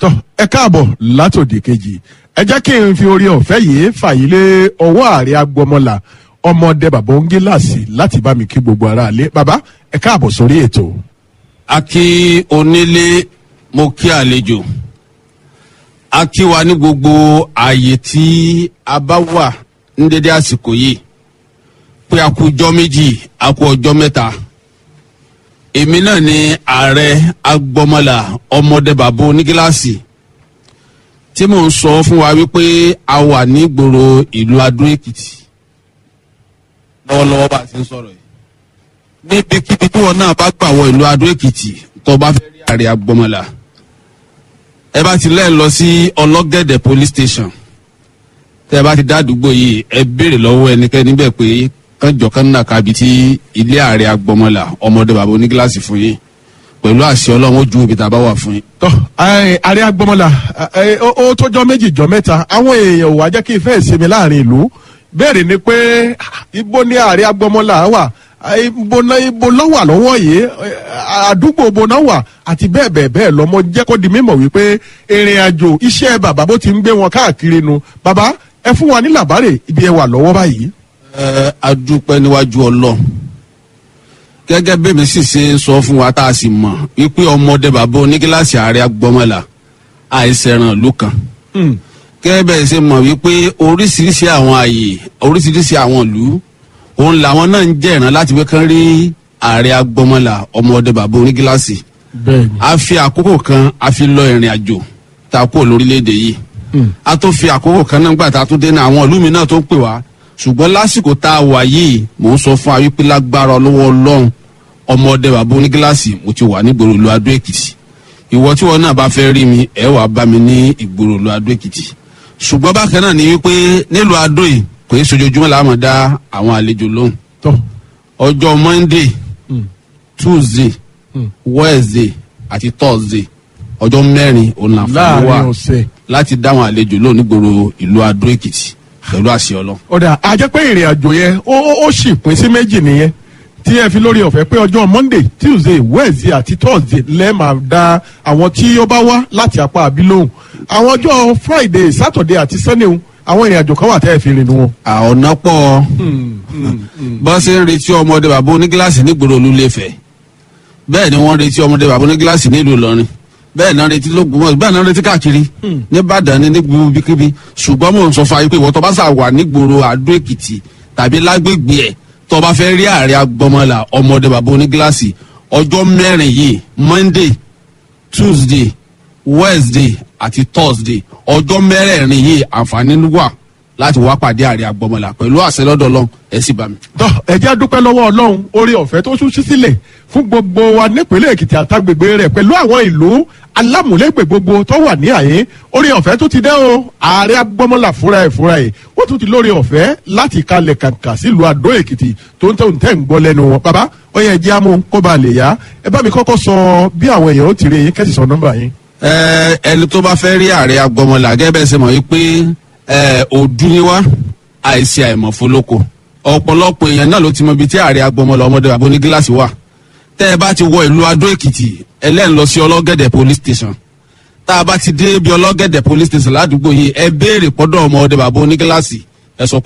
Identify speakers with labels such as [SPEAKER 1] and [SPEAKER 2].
[SPEAKER 1] tọ ẹ káàbọ̀ látòdì kejì ẹ jẹ́ kí n fi orí ọ̀fẹ́ yìí fàyílé ọwọ́ ààrẹ agbọmọlà ọmọdé bàbá òǹgíláàsì láti bá mi kí gbogbo ara lé bàbá ẹ káàbọ̀ sórí ètò.
[SPEAKER 2] a kí onílé mo kí àlejò a kí wa ní gbogbo ààyè tí a bá wà ní dédé àsìkò yìí pé a kú ọjọ́ méjì a kú ọjọ́ mẹ́ta èmi náà ni ààrẹ agbọmọlà ọmọdé bàbá onígíláàsì tí mò ń sọ fún wa wípé a wà ní gbòòrò ìlú adó èkìtì lọ́wọ́lọ́wọ́ bá a ti ń sọ̀rọ̀ yìí níbikíbi tí wọn náà bá gbà wọ ìlú adó èkìtì tó bá fẹ́ rí ààrẹ agbọmọlà ẹ bá ti lẹ́ẹ̀ lọ sí ọlọ́gẹ̀dẹ̀ police station tẹ́ ẹ bá ti dá àdúgbò yìí ẹ béèrè lọ́wọ́ ẹnikẹ́ni bẹ́ẹ̀ pé kánjọ kan náà kábi tí ilé ààrẹ agbọmọlà ọmọdé bàbá onígíláàsì fún yín pẹ̀lú àṣẹ ọlọ́run ó ju ibi tá a bá wà fún yín.
[SPEAKER 1] tọ ẹ, ààrẹ agbọmọlà ẹ, ó ó tọjọ́ méjì jọ mẹ́ta àwọn èèyàn ò wá jẹ́ kí ìfẹ́ ìsinmi láàrin ìlú bẹ́ẹ̀ ni pé ah, ibo ni ààrẹ agbọmọlà wà ah, ibo náà ibo lọ́ wà lọ́wọ́ yìí eh, àdúgbò ibo náà wà àti bẹ́ẹ̀ bẹ́ẹ̀ bẹ́ẹ̀ lọ́mọ jẹ́ kó di mímọ̀ wípé ìrìn àjò iṣẹ́ bàbá bó ti ń gbé wọn káàkiri nu bàbá ẹ fún wa ní làbárè ibi ẹ wà lọ́wọ́ báyìí.
[SPEAKER 2] ẹ adúpẹ́ níwájú ọlọ́run gẹ́gẹ́ bẹ́ẹ̀ mi sì ṣe ń sọ fún wa tá a sì mọ̀ wípé ọmọdé bàbá onígíláàsì ààrẹ agbọmọlà àìsẹ̀ràn ìlú kan
[SPEAKER 1] Hmm.
[SPEAKER 2] gẹ́gẹ́ bẹ́ẹ̀ ṣe mọ̀ wípé oríṣiríṣi àwọn àyè oríṣiríṣi àwọn ìlú òun làwọn náà ń jẹ̀ràn láti wé kán rí ààrẹ agbọmọlà ọmọdé bàbá onígíláàsì
[SPEAKER 1] bẹ́ẹ̀ni.
[SPEAKER 2] a fi àkókò kan a fi lọ ìrìn àjò tá a kúrò lórílẹ̀‐èdè yìí
[SPEAKER 1] Hmm.
[SPEAKER 2] a tó fi àkókò kan náà gbà tá a tún dé ní àwọn ìlú mi náà tó ń pè wá ṣùgbọ́n lásìkò tá a wà yìí mò ń sọ fún wa wípé lágbára ọlọ́wọ́ ọlọ́run ọmọdé bàbá onígíláàsì mo ti wà nígboro ìlú adó èkìtì ìwọ tí wọn náà bá fẹ́ rí mi ẹ wàá bá mi ní ìgboro ìlú adó èkìtì ṣùgbọ́n bákan náà ni wípé nílùú adó yìí kò í sojoojúmọ́ làá máa dá àwọn àlejò lóhùn
[SPEAKER 1] tọ.
[SPEAKER 2] ọjọ́ monday
[SPEAKER 1] Hmm.
[SPEAKER 2] tuesday
[SPEAKER 1] Hmm.
[SPEAKER 2] wednesday àti thursday ọjọ́ mẹ́rin òun làǹfààní
[SPEAKER 1] láàrin
[SPEAKER 2] wà
[SPEAKER 1] ọ̀sẹ̀.
[SPEAKER 2] láti dáwọn àlejò lónìí gbòòrò ìlú adó èkìtì pẹ̀lú àṣẹ ọlọ́run.
[SPEAKER 1] ọ̀dà àjẹ́ pé ìrìn àjò yẹn ó ó- ó sì pín sí méjì nìyẹn tí ẹ fi lórí ọ̀fẹ́ pé ọjọ́ monday tuesday wednesday àti thursday lẹ́ẹ̀ máa da àwọn tí ó bá wá láti apá àbí lóhùn àwọn ọjọ́ friday saturday àti sunday ń, àwọn ìrìn àjò kan wà tẹ́ ẹ fi rìn wọn.
[SPEAKER 2] ọ̀nà pọ̀ bọ́ ṣe ń retí ọmọdé bàbá onígíláàsì nígboro olúléfẹ̀ bẹ́ẹ̀ ni wọ́n retí ọmọdé bàbá onígíláàsì nílùú ìlọrin bẹ́ẹ̀ náà retí lóògùnmọ̀ bẹ́ẹ̀ náà retí káàkiri nìbàdàn ní nígboro bíkíbi ṣùgbọ́n mò ń sọ fún ayé pé ìwọ tó bá sà wà nígboro àdó èkìtì tàbí lágbègbè ẹ̀ tó bá fẹ́ rí ààrẹ agbọmọlà ọmọdé bàbá onígíláàsì ọjọ́ mẹ́rin yìí monday tuesday wednesday àti thursday ọjọ́ mẹ́rẹ̀ẹ̀rin yìí àǹfààní wà láti wá pàdé ààrẹ agbọmọlà pẹ̀lú àṣẹ lọ́dọ̀ ọlọ́run ẹ sì bá mi.
[SPEAKER 1] tọ́ ẹ̀jẹ̀ dúpẹ́ lọ́wọ́ ọlọ́run orí ọ̀fẹ́ tó tún sí sílẹ̀ fún gbogbo wa nípínlẹ̀ èkìtì àtàgbègbè rẹ̀ pẹ̀lú àwọn ìlú alámúlégbè gbogbo tó wà ní àyè orí ọ̀fẹ́ tó ti dẹ́ o ààrẹ agbọ́mọlà fúnra ẹ̀ fúnra ẹ̀ ó tún ti lórí ọ̀fẹ́ láti kalẹ̀ kàǹkà sílùú àdó èkìtì tó ń tẹ̀ ń tẹ̀ ń gbọ́ lẹ́nu wọn bàbá ó yẹ ẹjẹ́ amú kó ba lè yá ẹ bá mi kọ́kọ́ sọ bí àwọn èèyàn ó ti rí yín kẹ́sì sọ nọ́mbà yín.
[SPEAKER 2] ẹ ẹni tó bá fẹ́ rí ààrẹ agbọmọlà gẹ́gẹ́ bẹ́ẹ̀ ṣe mọ̀ wípé ẹ òdu ni wá àìsí àìmọ̀ fọlọ́kọ ọ̀pọ̀lọpọ̀ èèyàn náà ló ti mọ ibi tí ààrẹ agbọmọlà ọmọdé bàbá onígíláàsì wà tẹ́ ẹ bá ti wọ ìlú adó èkìtì ẹlẹ́yìn lọ sí ọlọ́gẹ̀dẹ̀ police station tá a bá ti dé bí ọlọ́gẹ̀dẹ̀ police station ládùúgbò yìí ẹ béèrè pọ́dọ̀ ọmọdé bàbá onígíláàsì ẹ sọ